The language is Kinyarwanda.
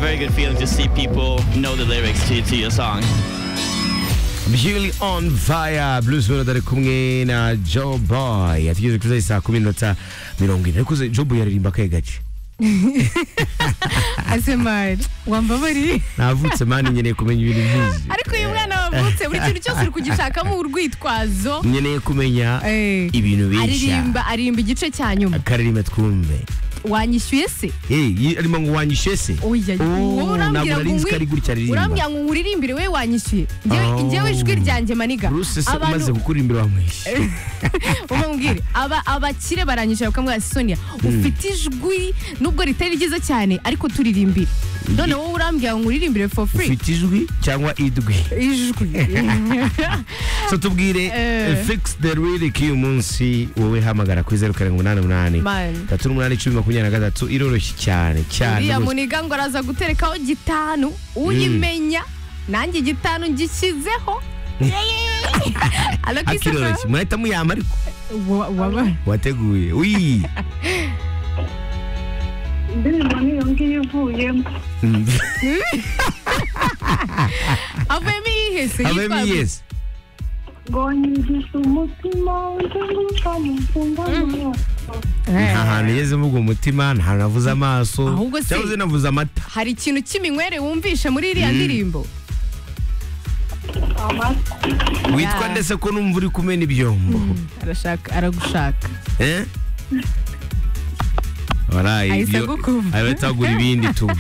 very good feeling to see people know the lyrics to, to your song. Beauty on Fire Blues World ari kumwe na Joe Boy atugeze kuri saa kumi n'inota mirongo ine ariko Joe Boy yaririmba akahe gace ase mani wambabariye navutse mani nkeneye kumenya ibintu byinshi ariko uyu mwana wavutse buri kintu cyose uri kugishakamo urwitwazo nkeneye kumenya Eh, ibintu benshi aririmba aririmba igice cya nyuma akaririmba twumve wanyishyuye se Eh, yi- arimo ngo wanyishe se oya Oh, wowe urambwira ntabwo ngo nari nzi ko ari nkwi- gutya urambwira aririmba ngo nkuririmbire we wanyishyuye Oh. Njyewe- njyewe ijwi ryanjye maniga bruce se Abantu- umaze gukura imbere wamwishe umubwire aba abakire baranyishyura bakamwira sonia ufite ijwi nubwo ritari ryiza cyane ariko turirimbire none wowe urambwira ngo nkuririmbire for free ufite ijwi cyangwa idwi ijwi so tubwire Eh. eh, fix the lyric y'uyu munsi wowe hamagara kuri zeru karindwi umunani umunani Man. tatu n'umunani icumi makumyabiri na gatatu iroroshye cyane cyane uriya rwose. muniga ngo araza guterekaho gitanu uyimenya nanjye igitanu ngishyizeho Alakisaka akiroroshye murahita muyama ariko waba wateguye uyi indirimbo niyo ngiyo ivuyemo Mm. avuyemo yihese havemo yitwa- yesi ngo nyigishe umutima nzenguruka mu mfungwa Eh, nta hantu yeze mvuga umutima nta hantu navuze amaso Ahubwo se- cyangwa se navuze amata hari ikintu cy'iminywere wumvishe muri iriya ndirimbo amata witwa Yeah. ndetse ko numva uri kumena ibyombo arashaka aragushaka Eh? Waraye Ahise ibyo- agukumva. ahita agura ibindi tu